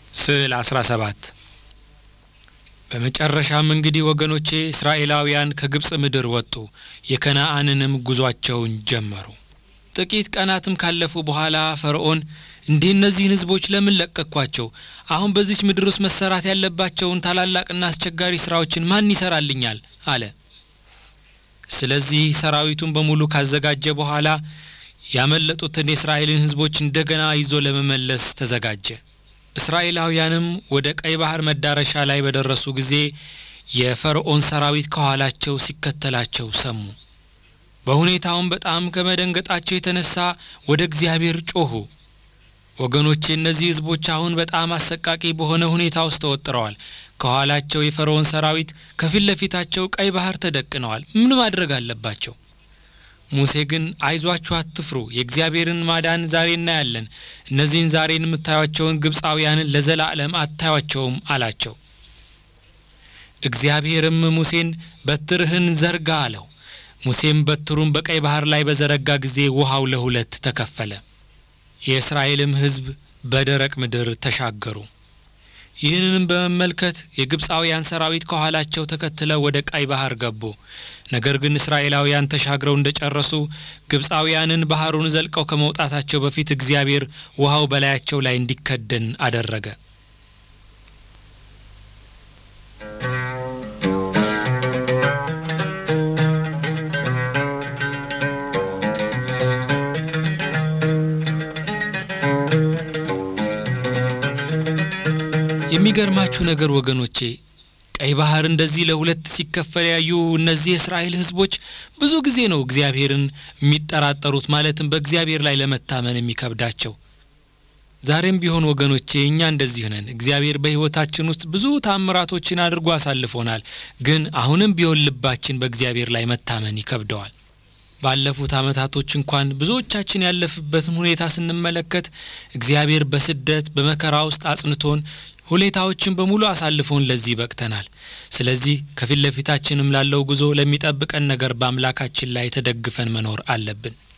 ስዕል 17 በመጨረሻም እንግዲህ ወገኖቼ እስራኤላውያን ከግብፅ ምድር ወጡ፣ የከነአንንም ጉዟቸውን ጀመሩ። ጥቂት ቀናትም ካለፉ በኋላ ፈርዖን እንዲህ እነዚህን ሕዝቦች ለምን ለቀቅኳቸው? አሁን በዚች ምድር ውስጥ መሰራት ያለባቸውን ታላላቅና አስቸጋሪ ስራዎችን ማን ይሰራልኛል? አለ። ስለዚህ ሰራዊቱን በሙሉ ካዘጋጀ በኋላ ያመለጡትን የእስራኤልን ሕዝቦች እንደገና ይዞ ለመመለስ ተዘጋጀ። እስራኤላውያንም ወደ ቀይ ባህር መዳረሻ ላይ በደረሱ ጊዜ የፈርዖን ሰራዊት ከኋላቸው ሲከተላቸው ሰሙ። በሁኔታውም በጣም ከመደንገጣቸው የተነሳ ወደ እግዚአብሔር ጮኹ። ወገኖቼ እነዚህ ሕዝቦች አሁን በጣም አሰቃቂ በሆነ ሁኔታ ውስጥ ተወጥረዋል። ከኋላቸው የፈርዖን ሰራዊት፣ ከፊት ለፊታቸው ቀይ ባህር ተደቅነዋል። ምን ማድረግ አለባቸው? ሙሴ ግን አይዟችሁ፣ አትፍሩ፣ የእግዚአብሔርን ማዳን ዛሬ እናያለን። እነዚህን ዛሬን የምታዩቸውን ግብፃውያንን ለዘላለም አታዩቸውም አላቸው። እግዚአብሔርም ሙሴን በትርህን ዘርጋ አለው። ሙሴም በትሩን በቀይ ባህር ላይ በዘረጋ ጊዜ ውሃው ለሁለት ተከፈለ። የእስራኤልም ሕዝብ በደረቅ ምድር ተሻገሩ። ይህንንም በመመልከት የግብፃውያን ሰራዊት ከኋላቸው ተከትለው ወደ ቀይ ባህር ገቡ። ነገር ግን እስራኤላውያን ተሻግረው እንደ ጨረሱ ግብፃውያንን ባህሩን ዘልቀው ከመውጣታቸው በፊት እግዚአብሔር ውሃው በላያቸው ላይ እንዲከደን አደረገ። የሚገርማችሁ ነገር ወገኖቼ ቀይ ባህር እንደዚህ ለሁለት ሲከፈል ያዩ እነዚህ የእስራኤል ሕዝቦች ብዙ ጊዜ ነው እግዚአብሔርን የሚጠራጠሩት፣ ማለትም በእግዚአብሔር ላይ ለመታመን የሚከብዳቸው። ዛሬም ቢሆን ወገኖቼ እኛ እንደዚህ ነን። እግዚአብሔር በሕይወታችን ውስጥ ብዙ ታምራቶችን አድርጎ አሳልፎናል። ግን አሁንም ቢሆን ልባችን በእግዚአብሔር ላይ መታመን ይከብደዋል። ባለፉት ዓመታቶች እንኳን ብዙዎቻችን ያለፍበትን ሁኔታ ስንመለከት እግዚአብሔር በስደት በመከራ ውስጥ አጽንቶን ሁኔታዎችን በሙሉ አሳልፎን ለዚህ በቅተናል። ስለዚህ ከፊት ለፊታችንም ላለው ጉዞ ለሚጠብቀን ነገር በአምላካችን ላይ ተደግፈን መኖር አለብን።